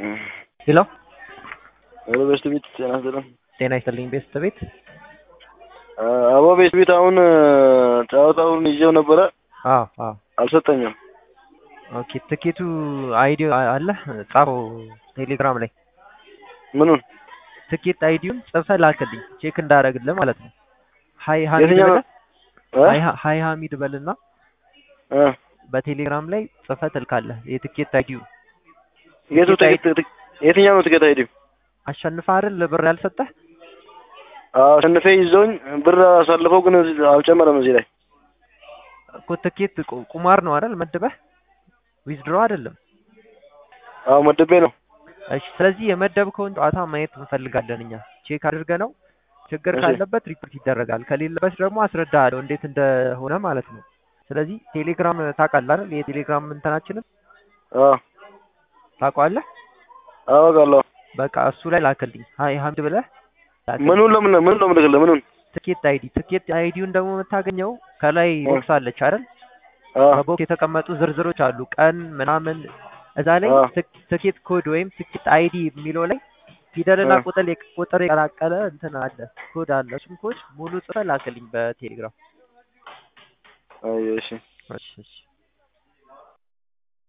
ሄሎ ሄሎ ቤስት ቤት ጤና ይስጥልን። ጤና ይስጥልኝ ቤስት ቤት አቦ ቤስት ቤት አሁን ጨዋታውን ይዤው ነበረ አዎ አዎ አልሰጠኝም። ኦኬ ትኬቱ አይዲ አለ ጻፈው ቴሌግራም ላይ ምኑን ትኬት አይዲውን ጽፈህ ላክልኝ ቼክ እንዳደረግልህ ማለት ነው። ሀይ ሀሚድ የትኛው በለ እ? ሀይ ሀ- ሀይ ሀሚድ በልና እ? በቴሌግራም ላይ ጽፈህ ትልካለህ የትኬት አይዲው የቱ ትኬት ትኬት የትኛው ነው ትኬት አይዲው? አሸንፈህ አይደል ብር ያልሰጠህ አዎ አሸንፌ ይዘውኝ ብር አሳልፈው ግን እዚህ አልጨመረም እዚህ ላይ እኮ ትኬት ቁ- ቁማር ነው አይደል መድበህ ዊዝድሮ አይደለም አዎ መድቤ ነው። እሺ ስለዚህ የመደብከውን ጨዋታ ማየት እንፈልጋለን እኛ ቼክ አድርገህ ነው ችግር እሺ። ካለበት ሪፖርት ይደረጋል ከሌለበት ደግሞ አስረዳሃለሁ እንዴት እንደሆነ ማለት ነው ስለዚህ ቴሌግራም ታውቃለህ አይደል የቴሌግራም እንትናችንን አዎ ታውቀዋለህ አወቃለሁ። በቃ እሱ ላይ ላክልኝ ሀይ ሀምድ ብለህ ላክልኝ። ምኑን ለምን ምኑን ነው የምልክልህ? ምኑን ትኬት አይዲ ትኬት አይዲውን ደግሞ የምታገኘው ከላይ እ። ቦክስ አለች አይደል አዎ በቦክስ የተቀመጡ ዝርዝሮች አሉ ቀን ምናምን እዛ ላይ አ። ትክ- ትኬት ኮድ ወይም ትኬት አይዲ የሚለው ላይ ፊደልና አ። ቁጥር የቅ- ቁጥር የቀላቀለ እንትን አለ ኮድ አለ እሱም ኮድ ሙሉ ጽፈህ ላክልኝ በቴሌግራም አይ እሺ እሺ እሺ